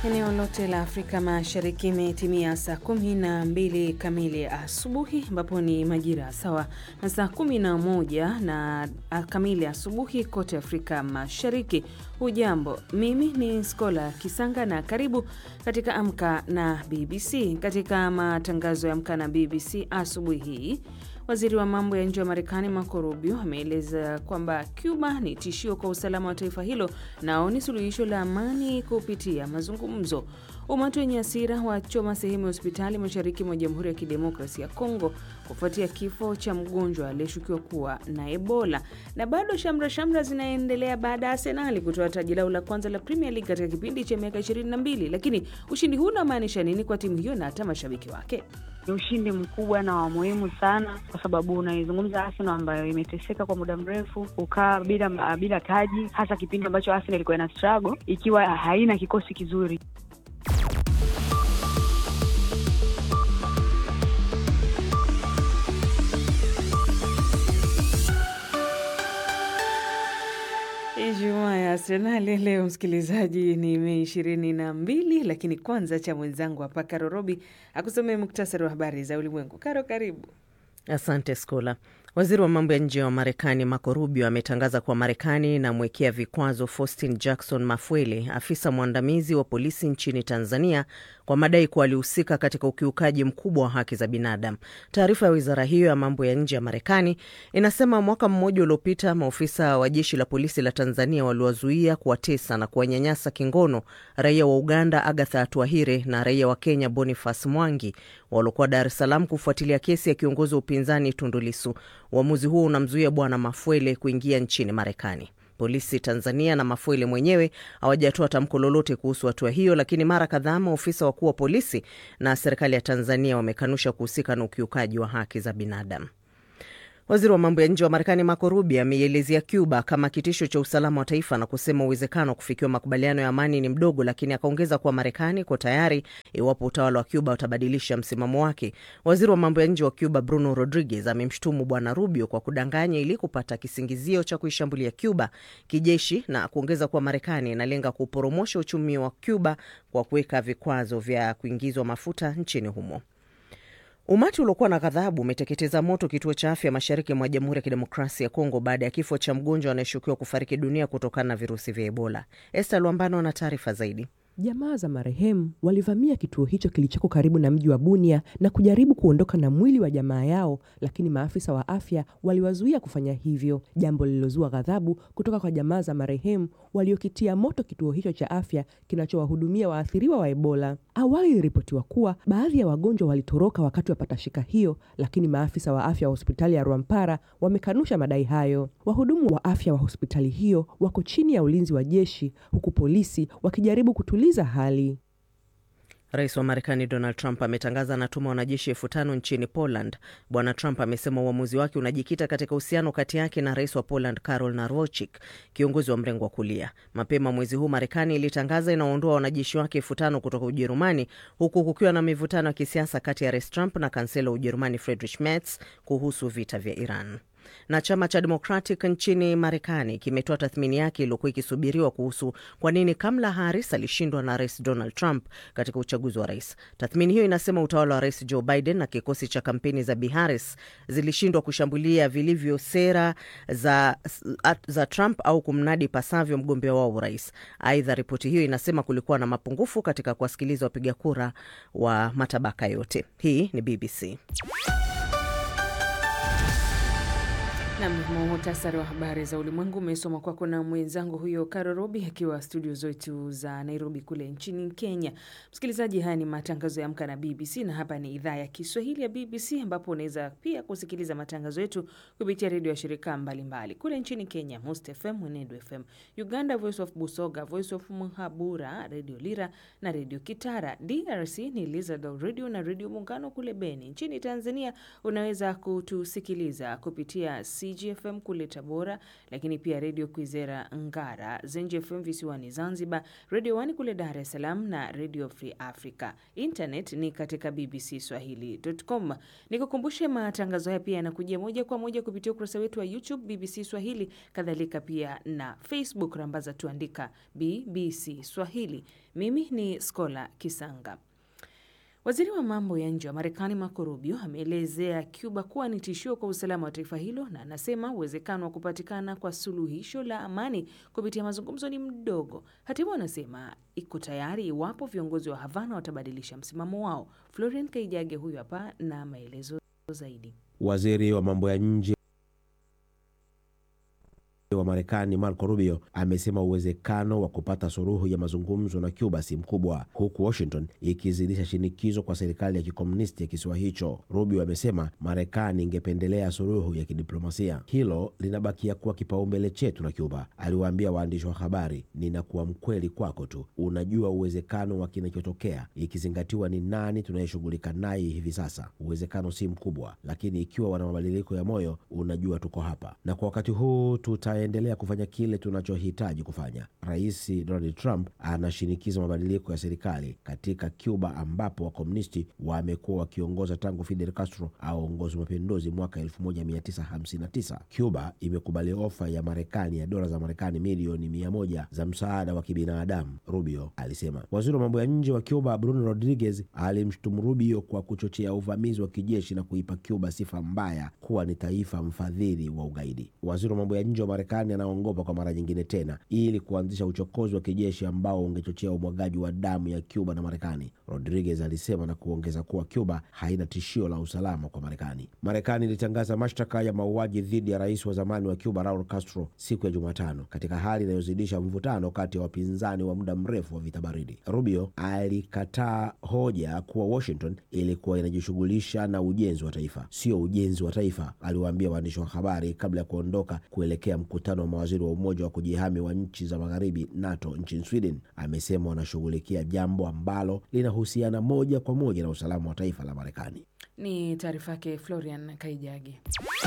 Eneo lote la Afrika Mashariki imetimia saa kumi na mbili kamili asubuhi, ambapo ni majira sawa na saa kumi na moja na kamili asubuhi kote Afrika Mashariki. Hujambo, mimi ni Skola Kisanga na karibu katika Amka na BBC. Katika matangazo ya Amka na BBC asubuhi hii Waziri wa mambo ya nje wa Marekani Marco Rubio ameeleza kwamba Cuba ni tishio kwa usalama wa taifa hilo nao ni suluhisho la amani kupitia mazungumzo. Umati wenye hasira wachoma sehemu ya hospitali mashariki mwa Jamhuri ya Kidemokrasi ya Kongo kufuatia kifo cha mgonjwa aliyeshukiwa kuwa na Ebola. Na bado shamra shamra zinaendelea baada ya Arsenali kutoa taji lao la kwanza la Premier League katika kipindi cha miaka 22. Lakini ushindi huu unamaanisha nini kwa timu hiyo na hata mashabiki wake? Ni ushindi mkubwa na wa muhimu sana, kwa sababu unaizungumza Arsenal ambayo imeteseka kwa muda mrefu, kukaa bila bila taji, hasa kipindi ambacho Arsenal ilikuwa ina struggle ikiwa haina kikosi kizuri. Ijumaa ya Arsenali leo, msikilizaji, ni Mei ishirini na mbili. Lakini kwanza cha mwenzangu hapa Karo Robi akusomea muktasari wa habari za ulimwengu. Karo, karibu. Asante Skola. Waziri wa mambo ya nje wa Marekani Marco Rubio ametangaza kuwa Marekani inamwekea vikwazo Faustin Jackson Mafwele, afisa mwandamizi wa polisi nchini Tanzania, kwa madai kuwa alihusika katika ukiukaji mkubwa wa haki za binadamu. Taarifa ya wizara hiyo ya mambo ya nje ya Marekani inasema mwaka mmoja uliopita maofisa wa jeshi la polisi la Tanzania waliwazuia, kuwatesa na kuwanyanyasa kingono raia wa Uganda Agatha Atuahire na raia wa Kenya Boniface Mwangi waliokuwa Dar es Salaam kufuatilia kesi ya kiongozi wa upinzani Tundu Lissu. Uamuzi huo unamzuia Bwana Mafwele kuingia nchini Marekani. Polisi Tanzania na Mafwele mwenyewe hawajatoa tamko lolote kuhusu hatua hiyo, lakini mara kadhaa maofisa wakuu wa polisi na serikali ya Tanzania wamekanusha kuhusika na ukiukaji wa haki za binadamu. Waziri wa mambo ya nje wa Marekani Marco Rubio ameielezea Cuba kama kitisho cha usalama wa taifa na kusema uwezekano wa kufikiwa makubaliano ya amani ni mdogo, lakini akaongeza kuwa Marekani iko tayari iwapo utawala wa Cuba utabadilisha msimamo wake. Waziri wa mambo ya nje wa Cuba Bruno Rodriguez amemshutumu Bwana Rubio kwa kudanganya ili kupata kisingizio cha kuishambulia Cuba kijeshi na kuongeza kuwa Marekani inalenga kuporomosha uchumi wa Cuba kwa kuweka vikwazo vya kuingizwa mafuta nchini humo. Umati uliokuwa na ghadhabu umeteketeza moto kituo cha afya mashariki mwa Jamhuri ya Kidemokrasia ya Kongo baada ya kifo cha mgonjwa anayeshukiwa kufariki dunia kutokana na virusi vya Ebola. Esther Lwambano ana taarifa zaidi. Jamaa za marehemu walivamia kituo hicho kilichoko karibu na mji wa Bunia na kujaribu kuondoka na mwili wa jamaa yao, lakini maafisa wa afya waliwazuia kufanya hivyo, jambo lililozua ghadhabu kutoka kwa jamaa za marehemu waliokitia moto kituo hicho cha afya kinachowahudumia waathiriwa wa Ebola. Awali iliripotiwa kuwa baadhi ya wagonjwa walitoroka wakati wa patashika hiyo, lakini maafisa wa afya wa hospitali ya Rwampara wamekanusha madai hayo. Wahudumu wa afya wa hospitali hiyo wako chini ya ulinzi wa jeshi, huku polisi wakijaribu kutuliza hali. Rais wa Marekani Donald Trump ametangaza anatuma wanajeshi elfu tano nchini Poland. Bwana Trump amesema uamuzi wake unajikita katika uhusiano kati yake na rais wa Poland Karol Narochik, kiongozi wa mrengo wa kulia. Mapema mwezi huu Marekani ilitangaza inaondoa wanajeshi wake elfu tano kutoka Ujerumani, huku kukiwa na mivutano ya kisiasa kati ya rais Trump na kansela wa Ujerumani Friedrich Merz kuhusu vita vya Iran na chama cha Democratic nchini Marekani kimetoa tathmini yake iliyokuwa ikisubiriwa kuhusu kwa nini Kamala Harris alishindwa na rais Donald Trump katika uchaguzi wa rais. Tathmini hiyo inasema utawala wa rais Joe Biden na kikosi cha kampeni za Bi Harris zilishindwa kushambulia vilivyo sera za, za Trump au kumnadi pasavyo mgombea wao urais. Aidha, ripoti hiyo inasema kulikuwa na mapungufu katika kuwasikiliza wapiga kura wa matabaka yote. Hii ni BBC. Nam, muhtasari wa habari za ulimwengu umesoma kwako na mwenzangu huyo Karo Robi akiwa studio zetu za Nairobi kule nchini Kenya. Msikilizaji, haya ni matangazo ya Amka na BBC na hapa ni idhaa ya Kiswahili ya BBC ambapo unaweza pia kusikiliza matangazo yetu kupitia redio ya shirika mbalimbali kule nchini Kenya, Most FM, Mwenedu FM, Uganda, Voice of Busoga, Voice of Muhabura, Redio Lira na Redio Kitara. DRC ni Lizard Radio na Redio Muungano kule Beni. Nchini Tanzania unaweza kutusikiliza kupitia CGFM kule Tabora, lakini pia redio Kwizera Ngara, Zenji FM visiwani Zanzibar, redio Wani kule Dar es Salaam na redio Free Africa. Internet ni katika bbcswahili.com. Nikukumbushe matangazo haya pia yanakujia moja kwa moja kupitia ukurasa wetu wa YouTube BBC Swahili, kadhalika pia na Facebook, rambaza tuandika BBC Swahili. Mimi ni Skola Kisanga. Waziri wa mambo ya nje wa Marekani Marco Rubio ameelezea Cuba kuwa ni tishio kwa usalama wa taifa hilo na anasema uwezekano wa kupatikana kwa suluhisho la amani kupitia mazungumzo ni mdogo. Hata hivyo, anasema iko tayari iwapo viongozi wa Havana watabadilisha msimamo wao. Florian Kaijage huyu hapa na maelezo zaidi. Waziri wa mambo ya nje wa Marekani Marco Rubio amesema uwezekano wa kupata suluhu ya mazungumzo na Cuba si mkubwa, huku Washington ikizidisha shinikizo kwa serikali ya kikomunisti ya kisiwa hicho. Rubio amesema Marekani ingependelea suluhu ya kidiplomasia. Hilo linabakia kuwa kipaumbele chetu na Cuba, aliwaambia waandishi wa habari. Ninakuwa mkweli kwako tu, unajua uwezekano wa kinachotokea, ikizingatiwa ni nani tunayeshughulika naye hivi sasa. Uwezekano si mkubwa, lakini ikiwa wana mabadiliko ya moyo, unajua tuko hapa, na kwa wakati huu tuta endelea kufanya kile tunachohitaji kufanya. Rais Donald Trump anashinikiza mabadiliko ya serikali katika Cuba, ambapo wakomunisti wamekuwa wakiongoza tangu Fidel Castro aongozi mapinduzi mwaka 1959. Cuba imekubali ofa ya Marekani ya dola za Marekani milioni mia moja za msaada wa kibinadamu, Rubio alisema. Waziri wa mambo ya nje wa Cuba Bruno Rodriguez alimshutumu Rubio kwa kuchochea uvamizi wa kijeshi na kuipa Cuba sifa mbaya kuwa ni taifa mfadhili wa ugaidi. Waziri wa mambo ya nje wa Marekani anaongopa kwa mara nyingine tena ili kuanzisha uchokozi wa kijeshi ambao ungechochea umwagaji wa damu ya Cuba na Marekani, Rodriguez alisema na kuongeza kuwa Cuba haina tishio la usalama kwa Marekani. Marekani ilitangaza mashtaka ya mauaji dhidi ya rais wa zamani wa Cuba Raul Castro siku ya Jumatano, katika hali inayozidisha mvutano kati ya wapinzani wa muda mrefu wa vita baridi. Rubio alikataa hoja kuwa Washington ilikuwa inajishughulisha na ujenzi wa taifa, sio ujenzi wa taifa, aliwaambia waandishi wa habari kabla ya kuondoka kuelekea mkutano wa mawaziri wa Umoja wa kujihami wa nchi za magharibi NATO nchini Sweden. Amesema wanashughulikia jambo ambalo linahusiana moja kwa moja na usalama wa taifa la Marekani. Ni taarifa yake Florian Kaijagi.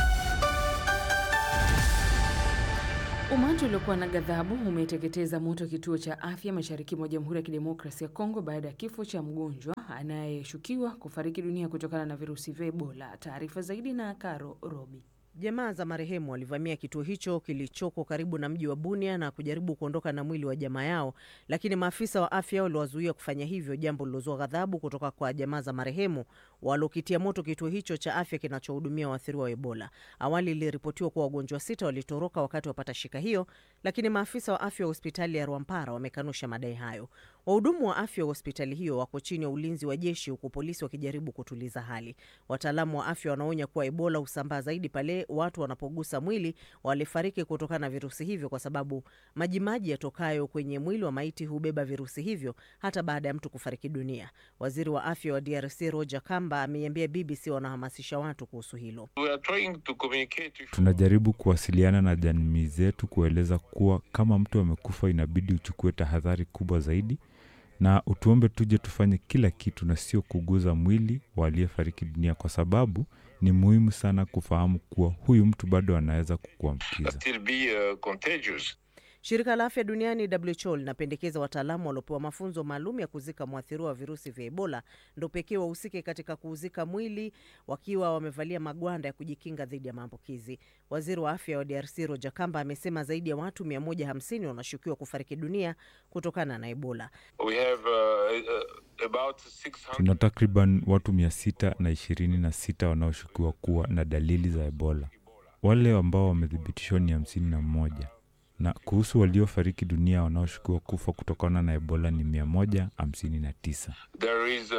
Umati uliokuwa na ghadhabu umeteketeza moto kituo cha afya mashariki mwa Jamhuri ya Kidemokrasia ya Kongo baada ya kifo cha mgonjwa anayeshukiwa kufariki dunia kutokana na virusi vya Ebola. Taarifa zaidi na Karo Robi. Jamaa za marehemu walivamia kituo hicho kilichoko karibu na mji wa Bunia na kujaribu kuondoka na mwili wa jamaa yao, lakini maafisa wa afya waliwazuia kufanya hivyo, jambo lilozua ghadhabu kutoka kwa jamaa za marehemu waliokitia moto kituo hicho cha afya kinachohudumia waathiriwa wa Ebola. Awali iliripotiwa kuwa wagonjwa sita walitoroka wakati wapata shika hiyo, lakini maafisa wa afya wa hospitali ya Rwampara wamekanusha madai hayo. Wahudumu wa afya wa hospitali hiyo wako chini ya ulinzi wa jeshi, huku polisi wakijaribu kutuliza hali. Wataalamu wa afya wanaonya kuwa Ebola husambaa zaidi pale watu wanapogusa mwili walifariki kutokana na virusi hivyo, kwa sababu majimaji yatokayo kwenye mwili wa maiti hubeba virusi hivyo hata baada ya mtu kufariki dunia. Waziri wa afya wa DRC Roger Kamba ameiambia BBC wanahamasisha watu kuhusu hilo. Tunajaribu kuwasiliana na jamii zetu kueleza kuwa kama mtu amekufa, inabidi uchukue tahadhari kubwa zaidi na utuombe tuje tufanye kila kitu na sio kuguza mwili wa aliyefariki dunia, kwa sababu ni muhimu sana kufahamu kuwa huyu mtu bado anaweza kukuambukiza. Shirika la afya duniani WHO linapendekeza wataalamu waliopewa mafunzo maalum ya kuzika mwathiriwa wa virusi vya Ebola ndo pekee wahusike katika kuuzika mwili wakiwa wamevalia magwanda ya kujikinga dhidi ya maambukizi. Waziri wa afya wa DRC Roger Kamba amesema zaidi ya watu 150 wanashukiwa kufariki dunia kutokana na Ebola. We have, uh, uh, about 600... tuna takriban watu mia sita na ishirini na sita wanaoshukiwa kuwa na dalili za Ebola. Wale ambao wamethibitishwa ni hamsini na mmoja na kuhusu waliofariki dunia wanaoshukiwa kufa kutokana na Ebola ni 159. There is, uh,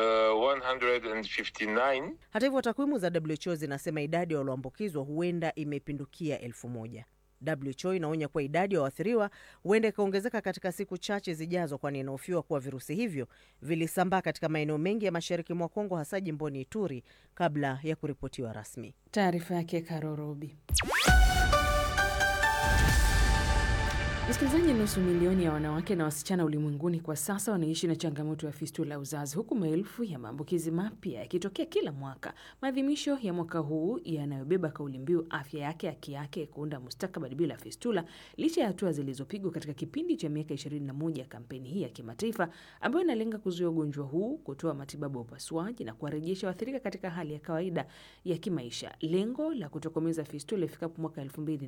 159. Hata hivyo takwimu za WHO zinasema idadi ya walioambukizwa huenda imepindukia elfu moja. WHO inaonya kuwa idadi ya waathiriwa huenda ikaongezeka katika siku chache zijazo, kwani inahofiwa kuwa virusi hivyo vilisambaa katika maeneo mengi ya mashariki mwa Kongo, hasa jimboni Ituri kabla ya kuripotiwa rasmi. Taarifa yake Karorobi. Msikilizaji, nusu milioni ya wanawake na wasichana ulimwenguni kwa sasa wanaishi na changamoto ya fistula ya uzazi, huku maelfu ya maambukizi mapya yakitokea kila mwaka. Maadhimisho ya mwaka huu yanayobeba kauli mbiu afya yake haki yake, kuunda mustakabali bila fistula, licha ya hatua zilizopigwa katika kipindi cha miaka 21 ya kampeni hii ya kimataifa ambayo inalenga kuzuia ugonjwa huu, kutoa matibabu ya upasuaji na kuwarejesha waathirika katika hali ya kawaida ya kimaisha. Lengo la kutokomeza fistula ifikapo mwaka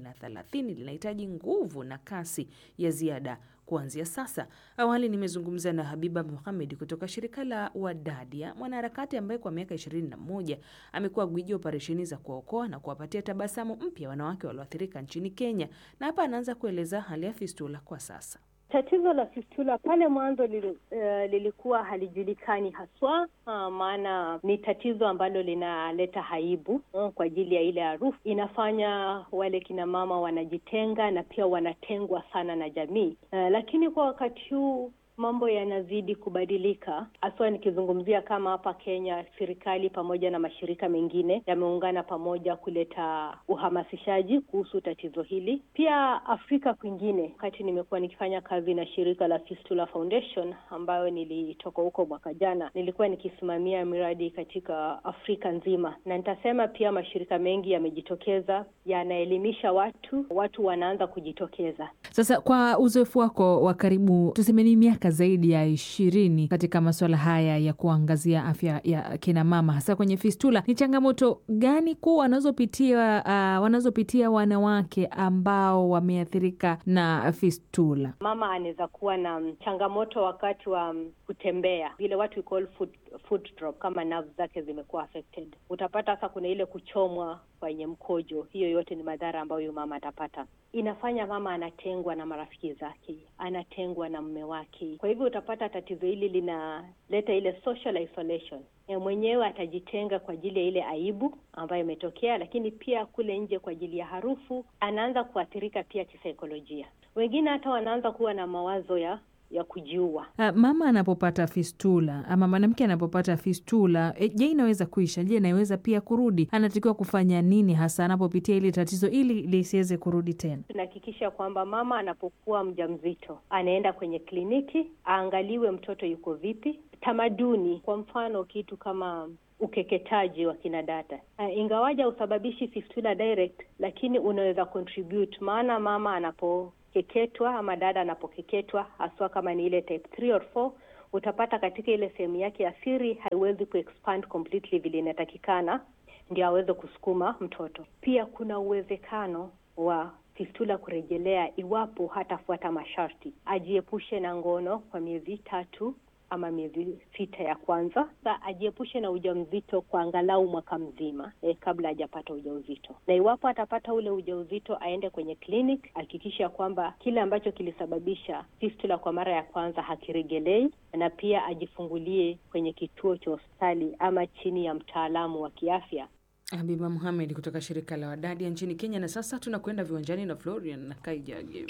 2030 linahitaji nguvu na kasi ya ziada kuanzia sasa. Awali nimezungumza na Habiba Muhamed kutoka shirika la Wadadia, mwanaharakati ambaye kwa miaka 21 amekuwa gwiji operesheni za kuwaokoa na kuwapatia tabasamu mpya wanawake walioathirika nchini Kenya, na hapa anaanza kueleza hali ya fistula kwa sasa. Tatizo la fistula pale mwanzo lili, uh, lilikuwa halijulikani haswa uh, maana ni tatizo ambalo linaleta aibu uh, kwa ajili ya ile harufu. Inafanya wale kina mama wanajitenga na pia wanatengwa sana na jamii uh, lakini kwa wakati huu mambo yanazidi kubadilika, haswa nikizungumzia kama hapa Kenya, serikali pamoja na mashirika mengine yameungana pamoja kuleta uhamasishaji kuhusu tatizo hili. Pia Afrika kwingine, wakati nimekuwa nikifanya kazi na shirika la Fistula Foundation ambayo nilitoka huko mwaka jana, nilikuwa nikisimamia miradi katika Afrika nzima, na nitasema pia mashirika mengi yamejitokeza, yanaelimisha watu, watu wanaanza kujitokeza. Sasa kwa uzoefu wako wa karibu, tuseme ni miaka zaidi ya ishirini katika masuala haya ya kuangazia afya ya kina mama, hasa kwenye fistula, ni changamoto gani kuu wanazopitia uh, wanazopitia wanawake ambao wameathirika na fistula? Mama anaweza kuwa na changamoto wakati wa kutembea, vile watu we call foot, foot drop, kama nerves zake zimekuwa affected. Utapata sasa kuna ile kuchomwa kwenye mkojo. Hiyo yote ni madhara ambayo huyu mama atapata. Inafanya mama anatengwa na marafiki zake, anatengwa na mume wake. Kwa hivyo utapata tatizo hili linaleta ile social isolation. E, mwenyewe atajitenga kwa ajili ya ile aibu ambayo imetokea, lakini pia kule nje kwa ajili ya harufu, anaanza kuathirika pia kisaikolojia. Wengine hata wanaanza kuwa na mawazo ya ya kujiua. Uh, mama anapopata fistula ama mwanamke anapopata fistula e, je, inaweza kuisha? Je, inaweza pia kurudi? Anatakiwa kufanya nini hasa anapopitia ili tatizo ili lisiweze kurudi tena? Tunahakikisha kwamba mama anapokuwa mjamzito anaenda kwenye kliniki aangaliwe mtoto yuko vipi. Tamaduni, kwa mfano kitu kama ukeketaji wa kina dada uh, ingawaja usababishi fistula direct, lakini unaweza contribute, maana mama anapo keketwa ama dada anapokeketwa haswa kama ni ile type 3 or 4 utapata katika ile sehemu yake ya siri haiwezi kuexpand completely vile inatakikana ndio aweze kusukuma mtoto. Pia kuna uwezekano wa fistula kurejelea iwapo hatafuata masharti, ajiepushe na ngono kwa miezi tatu ama miezi sita ya kwanza. Sa ajiepushe na ujauzito kwa angalau mwaka mzima eh, kabla hajapata ujauzito, na iwapo atapata ule ujauzito aende kwenye clinic, hakikisha kwamba kile ambacho kilisababisha fistula kwa mara ya kwanza hakiregelei, na pia ajifungulie kwenye kituo cha hospitali ama chini ya mtaalamu wa kiafya. Habiba Muhamed kutoka shirika la Wadadia nchini Kenya. Na sasa tunakwenda viwanjani na Florian na Kaijage.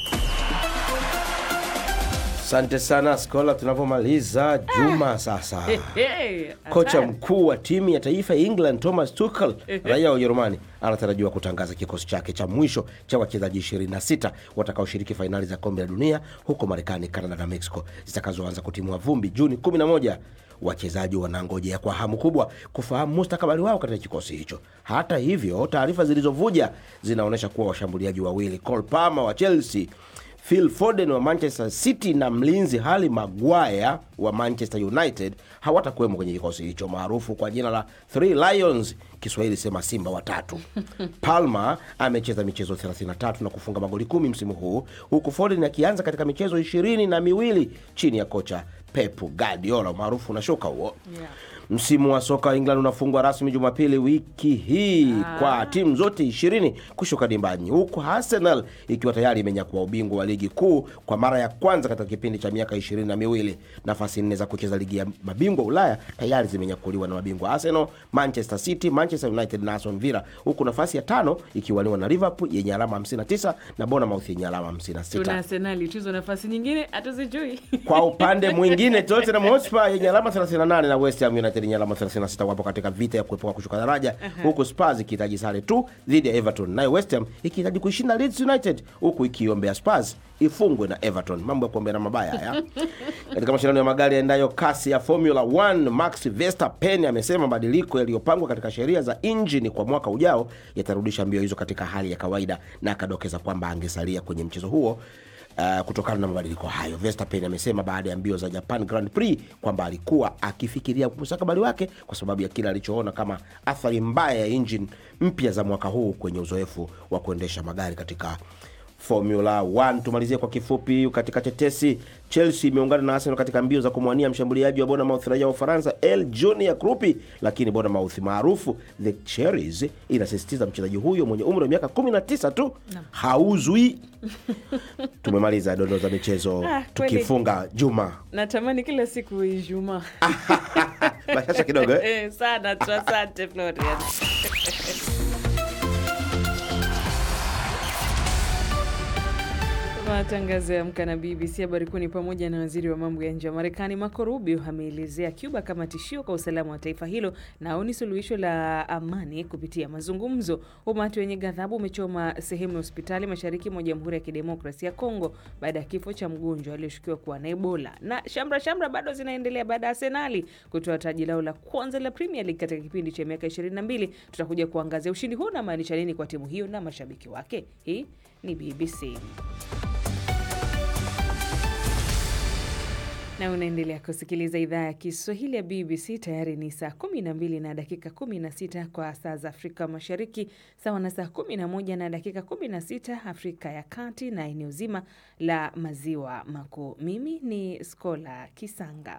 Asante sana Skola, tunapomaliza juma sasa. Hey, Kocha hatari. mkuu wa timu ya taifa ya England Thomas Tuchel, raia wa Ujerumani, anatarajiwa kutangaza kikosi chake cha mwisho cha wachezaji 26 watakaoshiriki fainali za kombe la dunia huko Marekani, Canada na Mexico zitakazoanza kutimua vumbi Juni 11. Wachezaji wanangojea kwa hamu kubwa kufahamu mustakabali wao katika kikosi hicho. Hata hivyo, taarifa zilizovuja zinaonyesha kuwa washambuliaji wawili Cole Palmer wa Chelsea Phil Foden wa Manchester City na mlinzi Harry Maguire wa Manchester United hawatakuwemo kwenye kikosi hicho maarufu kwa jina la Three Lions, Kiswahili sema simba watatu. Palmer amecheza michezo 33 na kufunga magoli kumi msimu huu huku Foden akianza katika michezo ishirini na miwili chini ya kocha Pep Guardiola maarufu na shoka huo Yeah. Msimu wa soka wa England unafungwa rasmi Jumapili wiki hii kwa timu zote ishirini kushuka dimbani, huku Arsenal ikiwa tayari imenyakua ubingwa wa ligi kuu kwa mara ya kwanza katika kipindi cha miaka ishirini na miwili. Nafasi nne za kucheza ligi ya mabingwa Ulaya tayari zimenyakuliwa na mabingwa Arsenal, Manchester City, Manchester United na Aston Villa, huku nafasi ya tano ikiwaniwa na Liverpool yenye alama 59 na Bournemouth yenye alama 56. Tuna Arsenali tuzo nafasi nyingine hatuzijui. Kwa upande mwingine Tottenham Hotspur yenye alama 38 na West Ham United United yenye alama 36 wapo katika vita ya kuepuka kushuka daraja, huku Spurs ikihitaji sare tu dhidi ya Everton, nayo West Ham ikihitaji kuishinda Leeds United, huku ikiombea Spurs ifungwe na Everton. Mambo ya kuombea mabaya haya. Katika mashindano ya magari yaendayo kasi ya Formula 1, Max Verstappen amesema mabadiliko yaliyopangwa katika sheria za injini kwa mwaka ujao yatarudisha mbio hizo katika hali ya kawaida, na akadokeza kwamba angesalia kwenye mchezo huo Uh, kutokana na mabadiliko hayo. Verstappen amesema baada ya mbio za Japan Grand Prix kwamba alikuwa akifikiria mustakabali wake kwa sababu ya kile alichoona kama athari mbaya ya injini mpya za mwaka huu kwenye uzoefu wa kuendesha magari katika Formula 1. Tumalizie kwa kifupi katika tetesi. Chelsea imeungana na Arsenal katika mbio za kumwania mshambuliaji wa Bournemouth raia wa Ufaransa El Junior Krupi, lakini Bournemouth maarufu The Cherries inasisitiza mchezaji huyo mwenye umri wa miaka 19 tu hauzwi. Tumemaliza dondoo za michezo Ah, kweli. tukifunga juma Natamani kila siku Ijumaa. bashasha kidogo eh? Eh, sana tu. Asante Florian. Matangazo ya Amka na BBC. Habari kuu ni pamoja na waziri wa mambo ya nje wa Marekani Marco Rubio ameelezea Cuba kama tishio kwa usalama wa taifa hilo na aoni suluhisho la amani kupitia mazungumzo. Umati wenye ghadhabu umechoma sehemu ya hospitali mashariki mwa Jamhuri ya Kidemokrasia ya Kongo baada ya kifo cha mgonjwa aliyeshukiwa kuwa na Ebola. Na shamra shamra bado zinaendelea baada ya Arsenali kutoa taji lao la kwanza la Premier League katika kipindi cha miaka 22. Tutakuja kuangazia ushindi huu unamaanisha nini kwa timu hiyo na mashabiki wake. Hii ni BBC. na unaendelea kusikiliza idhaa ya Kiswahili ya BBC. Tayari ni saa 12 na dakika 16 kwa saa za Afrika Mashariki, sawa na saa 11 na dakika 16 Afrika ya Kati na eneo zima la Maziwa Makuu. Mimi ni Skola Kisanga.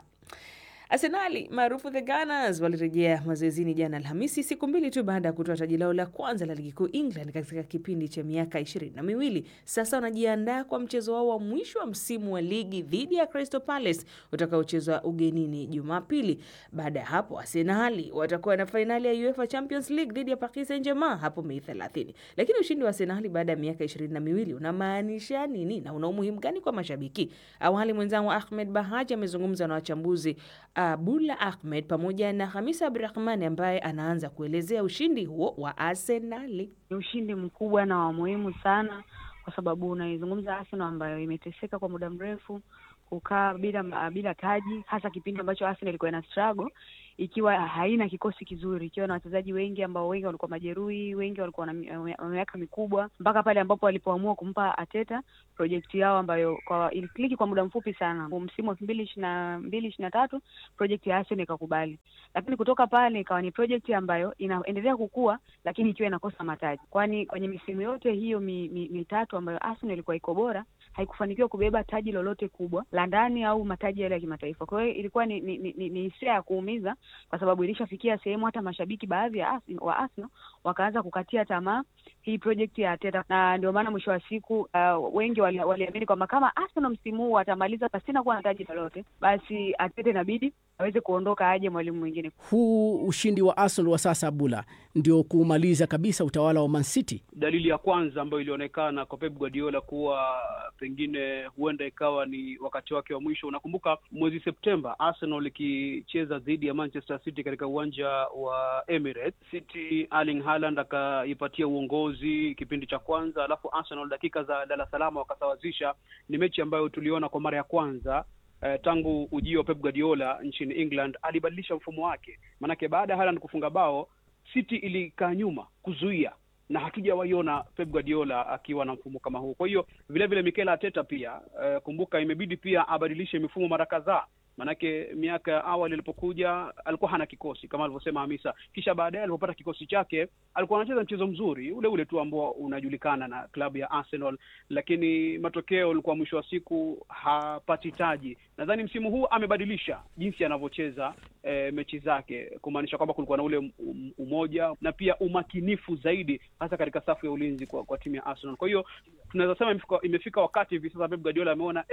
Arsenali maarufu the Gunners walirejea mazoezini jana Alhamisi, siku mbili tu baada ya kutoa taji lao la kwanza la ligi kuu England katika kipindi cha miaka ishirini na miwili. Sasa wanajiandaa kwa mchezo wao wa mwisho wa msimu wa ligi dhidi ya Crystal Palace utakaochezwa ugenini Jumapili. Baada ya hapo, Arsenali watakuwa na fainali ya UEFA Champions League dhidi ya Paris Saint-Germain hapo Mei 30. Lakini ushindi wa Arsenali baada ya miaka ishirini na miwili unamaanisha nini na una umuhimu gani kwa mashabiki? Awali mwenzangu Ahmed Bahaji amezungumza na wachambuzi Abula Ahmed pamoja na Hamisa Abdurahmani ambaye anaanza kuelezea ushindi huo wa Arsenali. Ni ushindi mkubwa na wa muhimu sana, kwa sababu unaizungumza Arsenal ambayo imeteseka kwa muda mrefu kukaa bila bila taji, hasa kipindi ambacho Arsenal ilikuwa ina struggle ikiwa haina kikosi kizuri, ikiwa na wachezaji wengi ambao wengi walikuwa majeruhi, wengi walikuwa na miaka mikubwa, mpaka pale ambapo walipoamua kumpa Ateta project yao ambayo kwa ilikliki kwa muda mfupi sana. Msimu wa elfu mbili ishirini na mbili ishirini na tatu project ya Arsenal ikakubali, lakini kutoka pale ikawa ni project ambayo inaendelea kukua, lakini ikiwa inakosa mataji, kwani kwenye misimu yote hiyo mi, mi, mitatu ambayo Arsenal ilikuwa iko bora haikufanikiwa kubeba taji lolote kubwa la ndani au mataji yale ya kimataifa. Kwa hiyo ilikuwa ni ni, ni, ni hisia ya kuumiza kwa sababu ilishafikia sehemu hata mashabiki baadhi ya Arsenal, wa Arsenal wakaanza kukatia tamaa hii project ya Arteta, na ndio maana mwisho wa siku uh, wengi waliamini wali kwamba kama Arsenal msimu huu atamaliza pasina kuwa na taji lolote, basi Arteta inabidi aweze kuondoka, aje mwalimu mwingine. Huu ushindi wa Arsenal wa sasa Bula ndio kumaliza kabisa utawala wa Man City. Dalili ya kwanza ambayo ilionekana kwa Pep Guardiola kuwa pengine huenda ikawa ni wakati wake wa mwisho. Unakumbuka mwezi Septemba Arsenal ikicheza dhidi ya Manchester City katika uwanja wa Emirates. City Erling Haaland akaipatia uongozi kipindi cha kwanza, alafu Arsenal dakika za lala salama wakasawazisha. Ni mechi ambayo tuliona kwa mara ya kwanza Uh, tangu ujio wa Pep Guardiola nchini England alibadilisha mfumo wake, maanake baada ya Haaland kufunga bao City ilikaa nyuma kuzuia, na hatujawaiona Pep Guardiola akiwa na mfumo kama huu. Kwa hiyo vile vile Mikel Arteta pia uh, kumbuka, imebidi pia abadilishe mifumo mara kadhaa Manake miaka ya awali alipokuja alikuwa hana kikosi kama alivyosema Hamisa, kisha baadaye alipopata kikosi chake alikuwa anacheza mchezo mzuri ule ule tu ambao unajulikana na klabu ya Arsenal, lakini matokeo ulikuwa mwisho wa siku hapati taji. Nadhani msimu huu amebadilisha jinsi anavyocheza e, mechi zake, kumaanisha kwamba kulikuwa na ule umoja na pia umakinifu zaidi, hasa katika safu ya ulinzi kwa, kwa timu ya Arsenal. Kwa hiyo tunaweza sema imefika, imefika wakati hivi sasa Pep Guardiola ameona eh,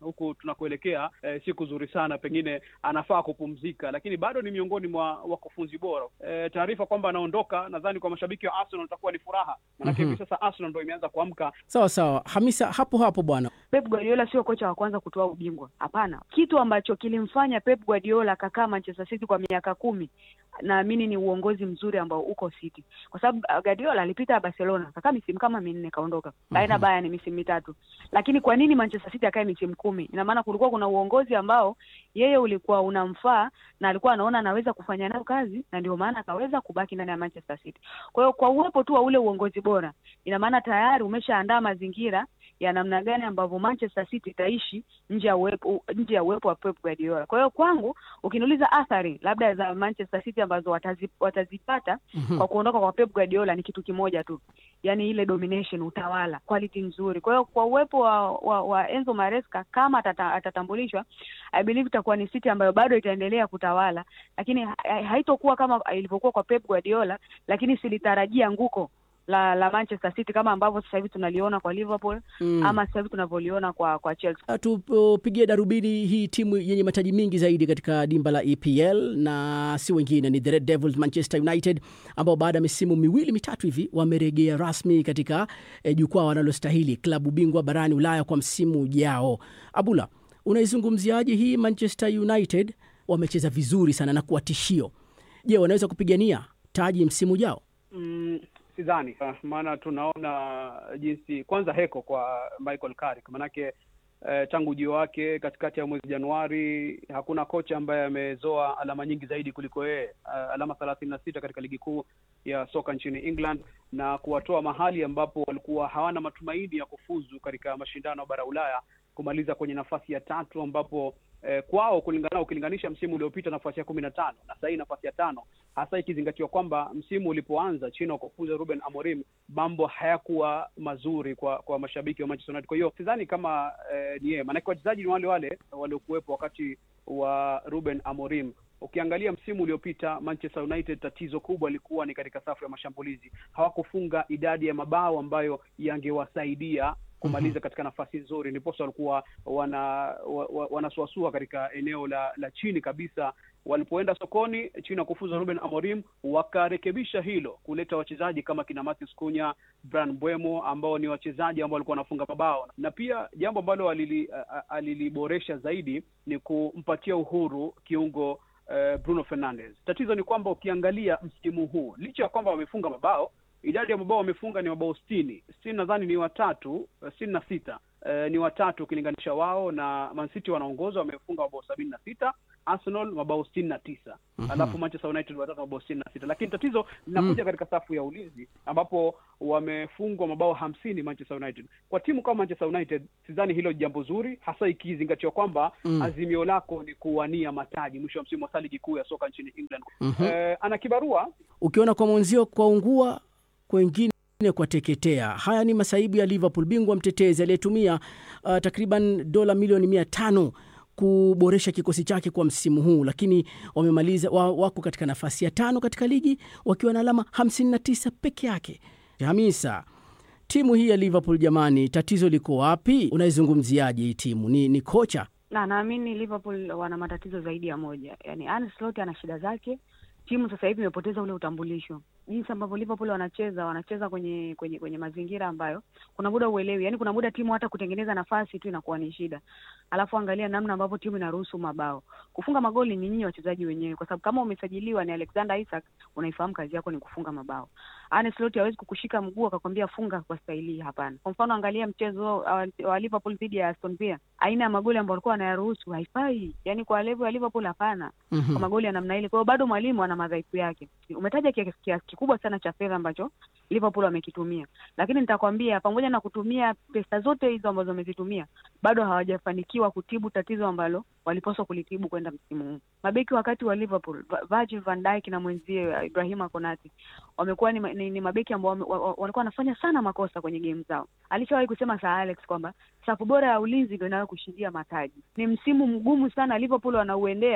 huku tunakuelekea eh, si kuzuri sana, pengine anafaa kupumzika, lakini bado ni miongoni mwa wakufunzi bora. Eh, taarifa kwamba anaondoka, nadhani kwa mashabiki wa Arsenal itakuwa ni furaha, manake hivi sasa Arsenal ndo imeanza kuamka. Sawa sawa, Hamisa, hapo hapo bwana. Pep Guardiola sio kocha wa kwanza kutoa ubingwa, hapana. Kitu ambacho kilimfanya Pep Guardiola akakaa Manchester City kwa miaka kumi, naamini ni uongozi mzuri ambao uko City, kwa sababu uh, Guardiola alipita Barcelona akakaa misimu kama minne kaondoka, kaenda Bayern misimu mitatu. Lakini kwa nini Manchester City akae misimu kumi? Ina maana kulikuwa kuna uongozi ambao yeye ulikuwa unamfaa na alikuwa anaona anaweza kufanya nayo kazi, na ndio maana akaweza kubaki ndani ya Manchester City. Kwa hiyo kwa uwepo tu wa ule uongozi bora, ina maana tayari umeshaandaa mazingira ya namna gani ambavyo Manchester City itaishi nje ya uwepo nje ya uwepo wa Pep Guardiola. Kwa hiyo kwangu, ukiniuliza athari labda za Manchester City ambazo watazi, watazipata Mhm. kwa kuondoka kwa Pep Guardiola ni kitu kimoja tu, yaani ile domination, utawala, quality nzuri. Kwa hiyo kwa uwepo wa, wa, wa Enzo Maresca kama atata, atatambulishwa, I believe itakuwa ni City ambayo bado itaendelea kutawala, lakini ha- haitokuwa kama ilivyokuwa kwa Pep Guardiola, lakini silitarajia nguko la la Manchester City kama ambavyo sasa hivi tunaliona kwa Liverpool Mm. ama sasa hivi tunavyoliona kwa kwa Chelsea. tupigie darubini hii timu yenye mataji mingi zaidi katika dimba la EPL na si wengine ni the Red Devils Manchester United ambao baada ya misimu miwili mitatu hivi wamerejea rasmi katika eh, jukwaa wanalostahili klabu bingwa barani Ulaya kwa msimu ujao. Abula, unaizungumziaje hii Manchester United? Wamecheza vizuri sana na kuwa tishio. Je, wanaweza kupigania taji msimu ujao? Mm, sidhani Ah, maana tunaona jinsi kwanza heko kwa Michael Carrick manake eh, tangu ujio wake katikati ya mwezi Januari hakuna kocha ambaye amezoa alama nyingi zaidi kuliko yeye Ah, alama thelathini na sita katika ligi kuu ya soka nchini England na kuwatoa mahali ambapo walikuwa hawana matumaini ya kufuzu katika mashindano ya bara Ulaya kumaliza kwenye nafasi ya tatu ambapo eh, kwao kulingana ukilinganisha msimu uliopita nafasi ya kumi na tano na sahii nafasi ya tano hasa ikizingatiwa kwamba msimu ulipoanza chini ya kufuza Ruben Amorim mambo hayakuwa mazuri kwa kwa mashabiki wa Manchester United. Kwa hiyo sidhani kama eh, ni yeye, maanake wachezaji ni wale wale waliokuwepo wakati wa Ruben Amorim. Ukiangalia msimu uliopita Manchester United, tatizo kubwa lilikuwa ni katika safu ya mashambulizi. Hawakufunga idadi ya mabao ambayo yangewasaidia kumaliza katika nafasi nzuri, ndiposa walikuwa wana wa, wa, wanasuasua katika eneo la la chini kabisa. Walipoenda sokoni chini ya kufuza Ruben Amorim, wakarekebisha hilo, kuleta wachezaji kama kina Matheus Cunha, Bryan Mbeumo ambao ni wachezaji ambao walikuwa wanafunga mabao, na pia jambo ambalo alili, a- a- aliliboresha zaidi ni kumpatia uhuru kiungo eh, Bruno Fernandes. Tatizo ni kwamba ukiangalia msimu huu, licha ya kwamba wamefunga mabao, idadi ya mabao wamefunga ni mabao sitini sitini nadhani ni watatu eh, sitini na sita eh, ni watatu ukilinganisha wao na Man City wanaongoza wamefunga mabao sabini na sita Arsenal mabao sitini na tisa alafu Manchester United watatu mabao sitini na sita lakini tatizo linakuja katika safu ya ulinzi ambapo wamefungwa mabao hamsini Manchester United. Kwa timu kama Manchester United sidhani hilo ni jambo zuri, hasa ikizingatiwa kwamba azimio lako ni kuwania mataji mwisho wa msimu wa ligi kuu ya soka nchini England. Eh, ana kibarua Ukiona kwa mwenzio kwa ungua, kwengine kwa teketea. Haya ni masaibu ya Liverpool, bingwa mtetezi aliyetumia uh, takriban dola milioni mia tano kuboresha kikosi chake kwa msimu huu, lakini wamemaliza wa, wako katika nafasi ya tano katika ligi wakiwa na alama 59 peke yake. Hamisa, timu hii ya Liverpool jamani, tatizo liko wapi? Unaizungumziaje hii timu? Ni, ni kocha na naamini Liverpool wana matatizo zaidi ya moja. Yani Arne Slot ana shida zake. Timu sasa hivi imepoteza ule utambulisho, jinsi ambavyo Liverpool wanacheza, wanacheza kwenye kwenye kwenye mazingira ambayo kuna muda uelewi, yani kuna muda timu hata kutengeneza nafasi tu inakuwa ni shida. Alafu angalia namna ambavyo timu inaruhusu mabao, kufunga magoli ni nyinyi wachezaji wenyewe, kwa sababu kama umesajiliwa ni Alexander Isak, unaifahamu kazi yako ni kufunga mabao. Arne Slot hawezi kukushika mguu akakwambia funga kwa staili hii, hapana. Kwa mfano angalia mchezo wa, wa Liverpool dhidi ya Aston Villa, aina ya magoli ambayo walikuwa wanayaruhusu haifai, yani kwa level ya Liverpool hapana kwa magoli ya namna ile. Kwa hiyo bado mwalimu ana madhaifu yake. Umetaja kiasi kiasi kikubwa sana cha fedha ambacho Liverpool wamekitumia, lakini nitakwambia pamoja na kutumia pesa zote hizo ambazo wamezitumia, bado hawajafanikiwa kutibu tatizo ambalo walipaswa kulitibu kwenda msimu huu. Mabeki wakati wa Liverpool, Va- Virgil van Dijk na mwenzie Ibrahima Konate wamekuwa ni, ma- ni, ni mabeki ambao wame- wa- wa- walikuwa wanafanya sana makosa kwenye game zao. Alishawahi kusema Sir Alex kwamba safu bora ya ulinzi ndio inayo kushindia mataji. Ni msimu mgumu sana Liverpool wanauendea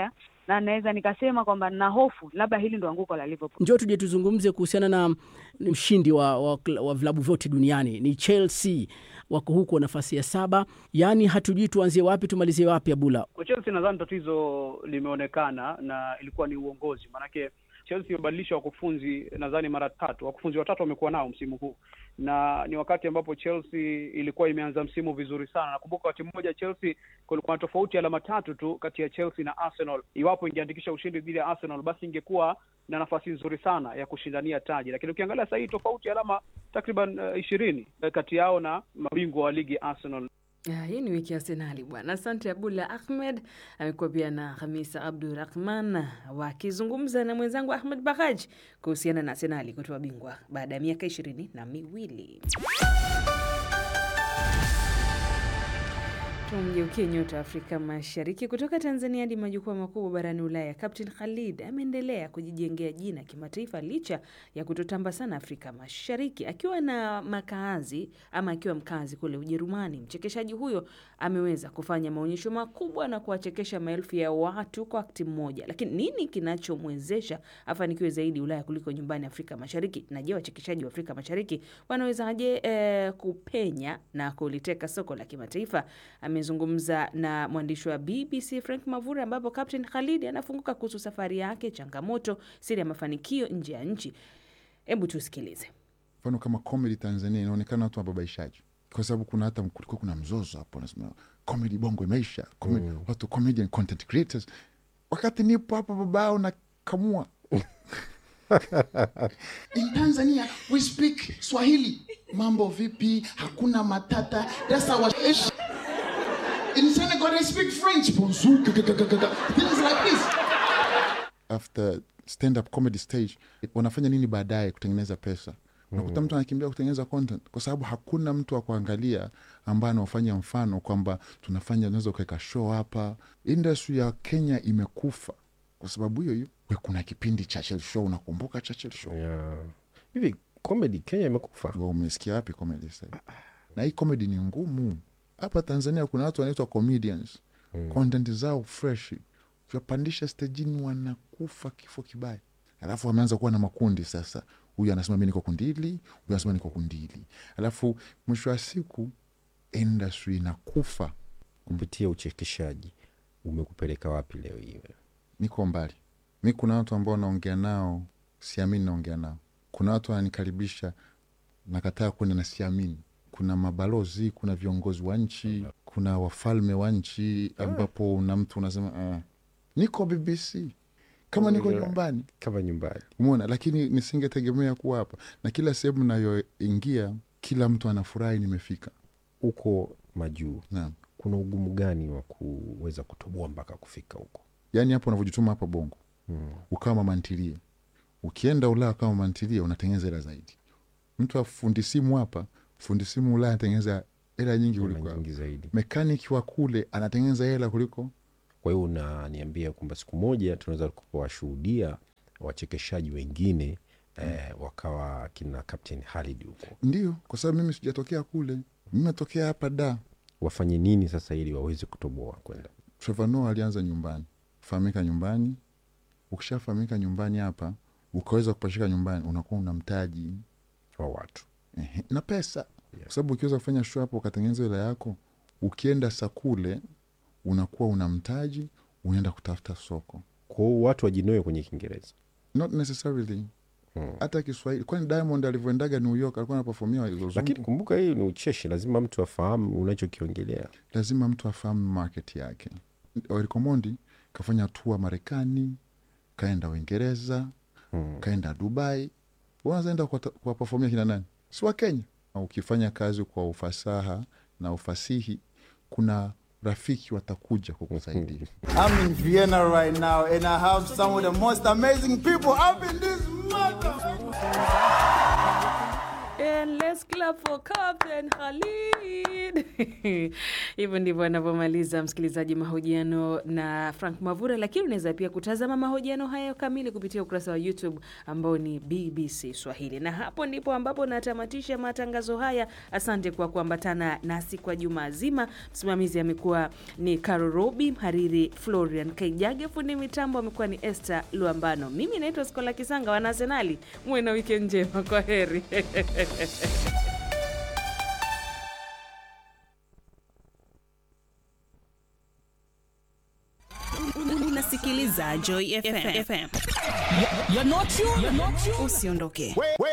na naweza nikasema kwamba nina hofu labda hili ndo anguko la Liverpool. Njoo tuje tuzungumze kuhusiana na mshindi wa, wa, wa vilabu vyote duniani ni Chelsea, wako huko nafasi ya saba. Yaani hatujui tuanzie wapi tumalizie wapi. Abula, kwa Chelsea nadhani tatizo limeonekana na ilikuwa ni uongozi, maanake Chelsea imebadilisha wakufunzi nadhani mara tatu. Wakufunzi watatu wamekuwa nao msimu huu, na ni wakati ambapo Chelsea ilikuwa imeanza msimu vizuri sana. Nakumbuka wakati mmoja Chelsea kulikuwa na tofauti ya alama tatu tu kati ya Chelsea na Arsenal. Iwapo ingeandikisha ushindi dhidi ya Arsenal, basi ingekuwa na nafasi nzuri sana ya kushindania taji, lakini ukiangalia sasa hii tofauti ya alama takriban ishirini uh, kati yao na mabingwa wa ligi Arsenal. Ya, hii ni wiki ya Arsenali bwana. Asante Abdullah Ahmed, amekuwa pia na Hamisa Abdurahman wakizungumza na mwenzangu Ahmed Bahaj kuhusiana na Arsenali kutoa bingwa baada ya miaka ishirini na miwili. Tumgeukie nyota Afrika Mashariki kutoka Tanzania hadi majukwaa makubwa barani Ulaya. Captain Khalid ameendelea kujijengea jina kimataifa licha ya kutotamba sana Afrika Mashariki. Akiwa na makaazi ama akiwa mkazi kule Ujerumani, mchekeshaji huyo ameweza kufanya maonyesho makubwa na kuwachekesha maelfu ya watu kwa wakati mmoja. Lakini nini kinachomwezesha afanikiwe zaidi Ulaya kuliko nyumbani Afrika Mashariki? Na je, wachekeshaji wa Afrika Mashariki wanawezaje eh, kupenya na kuliteka soko la kimataifa? Amezungumza na mwandishi wa BBC Frank Mavura, ambapo Captain Khalid anafunguka kuhusu safari yake, changamoto, siri ya mafanikio nje ya nchi. Hebu tusikilize. Mfano kama comedy Tanzania inaonekana watu wababaishaji, kwa sababu kuna hata kulikuwa kuna mzozo hapo, nasema comedy bongo imeisha, comedy, mm. watu comedian content creators, wakati nipo hapa babao na kamua In Tanzania we speak Swahili. Mambo vipi? Hakuna matata. That's our ish. In Senegal they speak French. Bonjour. Things like this. After stand up comedy stage wanafanya nini baadaye kutengeneza pesa? Unakuta mtu anakimbia kutengeneza content kwa sababu hakuna mtu wa kuangalia ambaye anaofanya mfano kwamba tunafanya, unaweza ukaweka show hapa. Industry ya Kenya imekufa kwa sababu hiyo hiyo. Kuna kipindi Churchill Show, unakumbuka Churchill Show? Yeah. Hivi comedy Kenya imekufa? Umesikia wapi comedy sasa? Na hii comedy ni ngumu. Hapa Tanzania kuna watu wanaitwa comedians mm. content zao fresh, ukiwapandisha stejini wanakufa kifo kibaya, alafu wameanza kuwa na makundi sasa. Huyu anasema mi niko kundili, huyu anasema niko kundili, alafu mwisho wa siku industry inakufa. Kupitia uchekeshaji umekupeleka wapi leo hii? Niko mbali mi, kuna watu ambao naongea nao siamini naongea nao. Kuna watu wananikaribisha nakataa kwenda na siamini kuna mabalozi, kuna viongozi wa nchi, kuna wafalme wa nchi ambapo una mtu unasema uh, niko BBC kama niko nyumbani, kama nyumbani, umeona. Lakini nisingetegemea kuwa hapa, na kila sehemu nayoingia kila mtu anafurahi nimefika huko majuu. Naam, kuna ugumu gani wa kuweza kutoboa mpaka kufika huko? Yaani hapo unavyojituma hapa Bongo hmm. ukawa mamantilie, ukienda Ulaya kama mamantilie unatengeneza hela zaidi. Mtu afundi simu hapa fundi simu Ulaya anatengeneza hela nyingi kuliko zaidi. Mekaniki wa kule anatengeneza hela kuliko. Kwa hiyo unaniambia kwamba siku moja tunaweza kuwashuhudia wachekeshaji wengine mm. eh, wakawa kina Captain Khalid huko? Ndio, kwa sababu mimi sijatokea kule, mimi natokea hapa da. Wafanye nini sasa ili waweze kutoboa kwenda? Trevor Noah alianza nyumbani, fahamika nyumbani. Ukishafahamika nyumbani hapa, ukaweza kupashika nyumbani, unakuwa una mtaji wa watu na pesa yeah. Kwa sababu ukiweza kufanya show hapo ukatengeneza hela yako, ukienda sakule unakuwa una mtaji, unaenda kutafuta soko. Kwao watu wajinoe kwenye Kiingereza not necessarily hata hmm. Kiswahili, kwani Diamond alivyoendaga New York alikuwa anapafomia, lakini kumbuka hii ni ucheshi, lazima mtu afahamu unachokiongelea, lazima mtu afahamu market yake. Eric Omondi kafanya tua Marekani, kaenda Uingereza hmm. kaenda Dubai, wanazaenda kuwapafomia kina nani? si wa Kenya. Ukifanya kazi kwa ufasaha na ufasihi, kuna rafiki watakuja kukusaidia. I'm in Vienna right now and I have some of the most amazing people up in this And let's clap for Captain Khalid. David. Hivyo ndivyo anavyomaliza msikilizaji mahojiano na Frank Mavura, lakini unaweza pia kutazama mahojiano hayo kamili kupitia ukurasa wa YouTube ambao ni BBC Swahili, na hapo ndipo ambapo natamatisha matangazo haya. Asante kwa kuambatana nasi kwa juma zima. Msimamizi amekuwa ni Caro Robi, mhariri Florian Kaijage, fundi mitambo amekuwa ni Esther Luambano. Mimi naitwa Skola Kisanga, wana Arsenali, muwe na wikendi njema. Kwa heri. Unasikiliza Joy FM. FM. You're not you, you're not you. Usiondoke.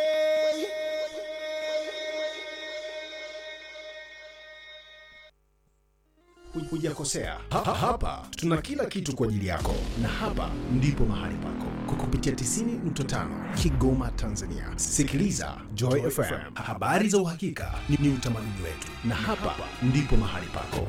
Hujakosea. Ha, ha, hapa tuna kila kitu kwa ajili yako, na hapa ndipo mahali pako kwa kupitia 90.5 Kigoma, Tanzania. Sikiliza Joy FM, habari za uhakika ni, ni utamaduni wetu, na hapa ndipo mahali pako.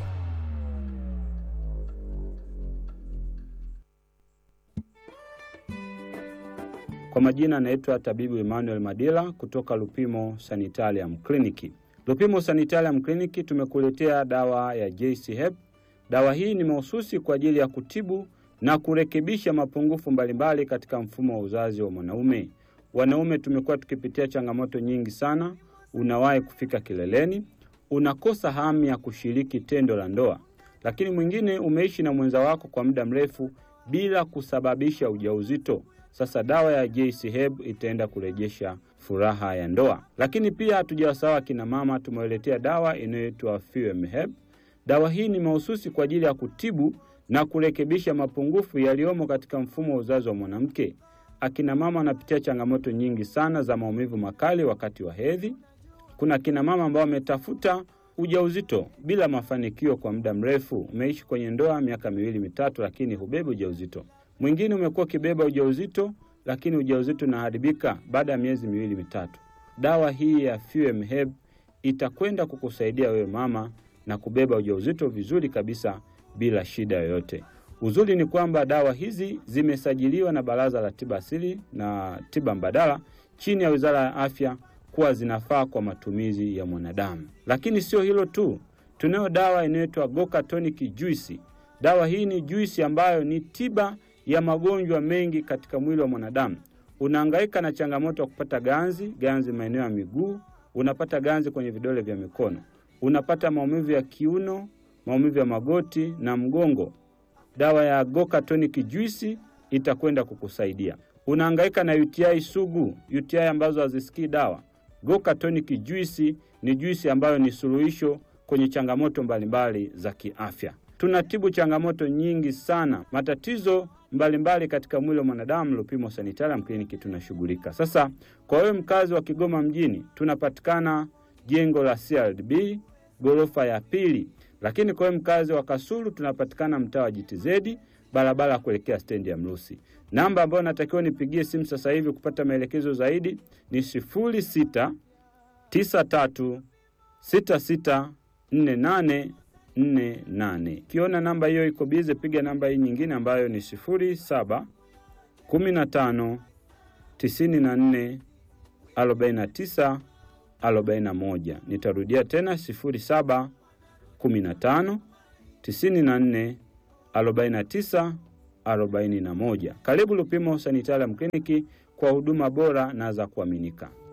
Kwa majina anaitwa tabibu Emmanuel Madila kutoka Lupimo Sanitarium Clinic. Lupimo Sanitarium Clinic tumekuletea dawa ya JC Hep. Dawa hii ni mahususi kwa ajili ya kutibu na kurekebisha mapungufu mbalimbali katika mfumo wa uzazi wa mwanaume. Wanaume tumekuwa tukipitia changamoto nyingi sana. Unawahi kufika kileleni, unakosa hamu ya kushiriki tendo la ndoa, lakini mwingine umeishi na mwenza wako kwa muda mrefu bila kusababisha ujauzito. Sasa dawa ya JC Herb itaenda kurejesha furaha ya ndoa. Lakini pia hatujawasahau akina mama, tumewaletea dawa inayoitwa Fuem Herb. Dawa hii ni mahususi kwa ajili ya kutibu na kurekebisha mapungufu yaliyomo katika mfumo wa uzazi wa mwanamke. Akina mama wanapitia changamoto nyingi sana za maumivu makali wakati wa hedhi. Kuna akina mama ambao wametafuta ujauzito bila mafanikio kwa muda mrefu. Umeishi kwenye ndoa miaka miwili mitatu, lakini hubebi ujauzito. Mwingine umekuwa ukibeba ujauzito, lakini ujauzito unaharibika baada ya miezi miwili mitatu. Dawa hii ya Fuem Herb itakwenda kukusaidia wewe mama na kubeba ujauzito vizuri kabisa bila shida yoyote. Uzuri ni kwamba dawa hizi zimesajiliwa na Baraza la Tiba Asili na Tiba Mbadala chini ya Wizara ya Afya kuwa zinafaa kwa matumizi ya mwanadamu. Lakini sio hilo tu, tunayo dawa inayoitwa Goka Tonic Juice. Dawa hii ni juisi ambayo ni tiba ya magonjwa mengi katika mwili wa mwanadamu. Unahangaika na changamoto ya kupata ganzi, ganzi maeneo ya miguu, unapata ganzi kwenye vidole vya mikono, unapata maumivu ya kiuno, maumivu ya magoti na mgongo. Dawa ya Goka Tonic Juice itakwenda kukusaidia. Unahangaika na UTI sugu, UTI ambazo hazisikii dawa. Goka Tonic Juice ni juisi ambayo ni suluhisho kwenye changamoto mbalimbali za kiafya. Tunatibu changamoto nyingi sana, matatizo mbalimbali mbali katika mwili wa mwanadamu. Lupimo Sanitarium Clinic tunashughulika. Sasa kwa wewe mkazi wa Kigoma mjini, tunapatikana jengo la CRDB ghorofa ya pili, lakini kwa wewe mkazi wa Kasulu tunapatikana mtaa wa JTZ barabara ya kuelekea stendi ya Mrusi. Namba ambayo natakiwa nipigie simu sasa hivi kupata maelekezo zaidi ni sifuri sita tisa tatu sita sita nne nane nne nane. Ukiona namba hiyo iko bize, piga namba hii nyingine ambayo ni sifuri saba kumi na tano tisini na nne arobaini na tisa arobaini na moja. Nitarudia tena sifuri saba kumi na tano tisini na nne arobaini na tisa arobaini na moja. Karibu Lupimo Sanitarium Kliniki kwa huduma bora na za kuaminika.